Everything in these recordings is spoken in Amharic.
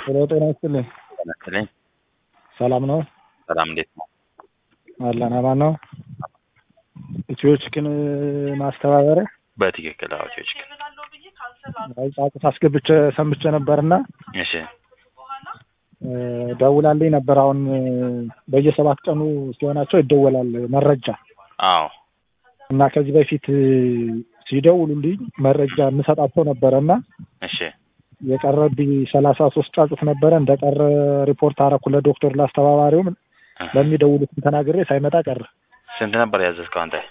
ሄሎ ጤና ይስጥልኝ። ይመስለኝ ሰላም ነው ሰላም፣ እንዴት ነው? አለን አማን ነው። ኢትዮ ቺክን ማስተባበሪያ በትክክል አዋቂዎች ግን አይ ጫጩት አስገብቼ ሰምቼ ነበርና እሺ፣ እ ደውላልኝ ነበር። አሁን በየሰባት ቀኑ ሲሆናቸው ይደወላል መረጃ አዎ፣ እና ከዚህ በፊት ሲደውሉልኝ መረጃ የምሰጣቸው ነበረ እና እሺ፣ የቀረብኝ ሰላሳ ሶስት ጫጩት ነበረ። እንደቀረ ሪፖርት አረኩ ለዶክተር ላስተባባሪውም ለሚደውሉትም ተናግሬ ሳይመጣ ቀረ። ስንት ነበር ያዘዝከው አንተ?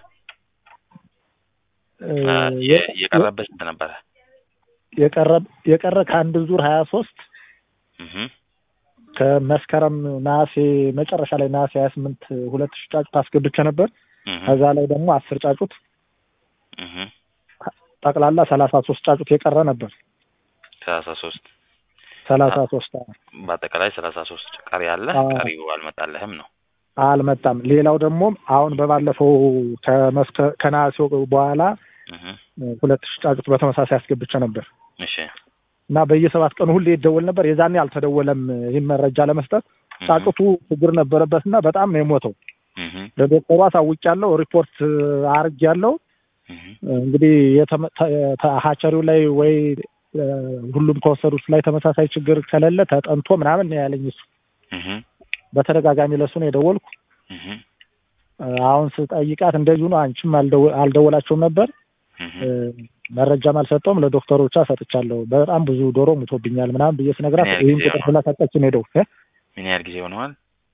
እ የ- የቀረበ ስንት ነበረ? የቀረ የቀረ ከአንድ ዙር ሀያ ሶስት እህ ከመስከረም ነሐሴ መጨረሻ ላይ ነሐሴ ሀያ ስምንት ሁለት ሺህ ጫጩት አስገብቼ ነበር። እህ ከዛ ላይ ደግሞ አስር ጫጩት እህ ጠቅላላ ሰላሳ ሶስት ጫጩት የቀረ ነበር። ሰላሳ ሶስት ሰላሳ ሶስት በአጠቃላይ ሰላሳ ሶስት ቀሪ አለ። አዎ። ቀሪው አልመጣልህም ነው? አልመጣም። ሌላው ደግሞ አሁን በባለፈው ከመስከ ከነሐሴው በኋላ እህ ሁለት ሺህ ጫጩት በተመሳሳይ አስገብቼ ነበር እሺ፣ እና በየሰባት ቀኑ ሁሌ ይደወል ነበር። የዛኔ አልተደወለም። ይህን መረጃ ለመስጠት እህ ጫጩቱ ችግር ነበረበት እና በጣም ነው የሞተው። እህ ለዶክተሩ አሳውቂያለሁ፣ ሪፖርት አርጌያለሁ። እህ እንግዲህ የተመ- ተ- ተ- ሀቸሪው ላይ ወይ እ፣ ሁሉም ከወሰዱት ላይ ተመሳሳይ ችግር ከሌለ ተጠንቶ ምናምን ነው ያለኝ እሱ። እህ በተደጋጋሚ ለሱ ነው የደወልኩ። እህ እ፣ አሁን ስጠይቃት እንደዚሁ ነው። አንቺም አልደው- አልደወላቸውም ነበር እህ እ፣ መረጃም አልሰጠውም። ለዶክተሩ ብቻ ሰጥቻለሁ። በጣም ብዙ ዶሮ ሙቶብኛል ምናምን ብዬ ስነግራት ምን ያህል ይህን ጊዜ ቁጥር ሆነው? ስለሰጠችን ሄደው እ፣ ምን ያህል ጊዜ ሆነዋል?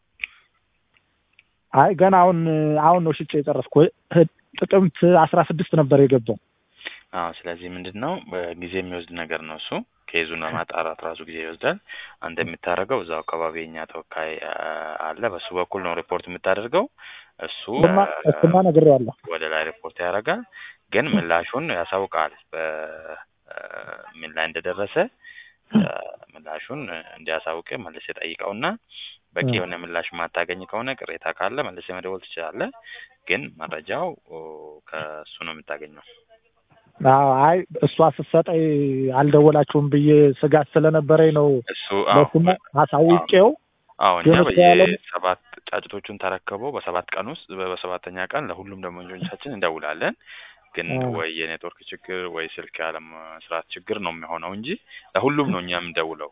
አይ ገና አሁን አሁን ነው ሽጬ የጨረስኩ። ህ- ጥቅምት አስራ ስድስት ነበር የገባው። አዎ ስለዚህ ምንድን ነው በጊዜ የሚወስድ ነገር ነው እሱ ኬዙን ለማጣራት ራሱ ጊዜ ይወስዳል አንተ የምታደርገው እዛው አካባቢ የኛ ተወካይ አ፣ አለ በሱ በኩል ነው ሪፖርት የምታደርገው እሱ እሱማ አ፣ እሱማ ነግሬዋለሁ። ወደ ላይ ሪፖርት ያደርጋል ግን ምላሹን ያሳውቃል በ- አ፣ ምን ላይ እንደደረሰ አ፣ ምላሹን እንዲያሳውቅ መልስ ጠይቀውና በቂ እ። የሆነ ምላሽ ማታገኝ ከሆነ ቅሬታ ካለ መልስ መደወል ትችላለህ ግን መረጃው ኦ፣ ከእሱ ነው የምታገኘው አዎ አይ እሷ ስትሰጠኝ አልደወላችሁም ብዬ ስጋት ስለነበረኝ ነው እሱ አዎ ለሱም አሳውቄው አዎ እኛ ግን እሱ ያለው- በየሰባት ጫጭቶቹን ተረከበው በሰባት ቀን ውስጥ በ- በሰባተኛ ቀን ለሁሉም ደንበኞቻችን እንደውላለን። ግን አዎ። ወይ የኔትወርክ ችግር ወይ ስልክ ያለመስራት ችግር ነው የሚሆነው እንጂ ለሁሉም ነው እኛ የምንደውለው።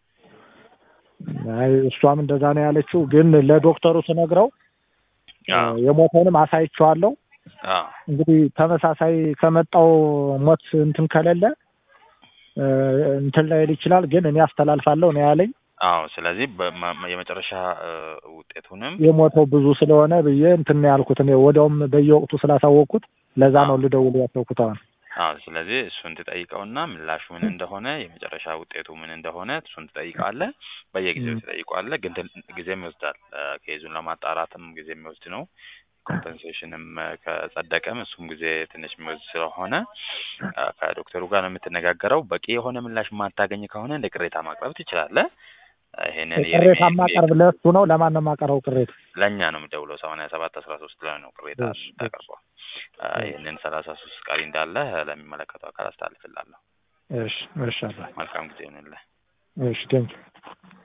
አይ እሷም እንደዛ ነው ያለችው። ግን ለዶክተሩ ስነግረው አዎ የሞተውንም አሳይቼዋለሁ። አዎ እንግዲህ ተመሳሳይ ከመጣው ሞት እንትን ከሌለ እ፣ እንትን ላይል ይችላል። ግን እኔ አስተላልፋለሁ ነው ያለኝ። አዎ። ስለዚህ በማ- የመጨረሻ እ፣ ውጤቱንም የሞተው ብዙ ስለሆነ ብዬ እንትን ነው ያልኩት። እኔ ወዲያውም በየወቅቱ ስላሳወቅኩት ለዛ ነው ልደውል ያሰብኩት አሁን አዎ ስለዚህ እሱን ትጠይቀውና ምላሹ ምን እንደሆነ የመጨረሻ ውጤቱ ምን እንደሆነ እሱን ትጠይቃለህ። በየጊዜው ም። ትጠይቀዋለህ። ግን ትን- ጊዜም ይወስዳል። እ፣ ኬዙን ለማጣራትም ጊዜ የሚወስድ ነው። ኮምፐንሴሽንም እ፣ ከጸደቀም እሱም ጊዜ ትንሽ የሚወስድ ስለሆነ እ፣ ከዶክተሩ ጋር ነው የምትነጋገረው። በቂ የሆነ ምላሽ የማታገኝ ከሆነ እንደ ቅሬታ ማቅረብ ትችላለህ። እ፣ ይሄንን ቅሬታ የሪሜ- ማቀርብ ለእሱ ነው። ለማን ነው የማቀርበው ቅሬታ? ለእኛ ነው የምደውለው ሰማንያ ሰባት አስራ ሶስት ላይ ነው ቅሬታ እሺ፣ የምታቀርበው። እ፣ ይህንን ሰላሳ ሶስት ቀሪ እንዳለ ለሚመለከተው አካል አስተላልፍላለሁ። እሺ፣ እሺ፣ አባ መልካም ጊዜ ይሁንልህ። እሺ፣ ቴንኪው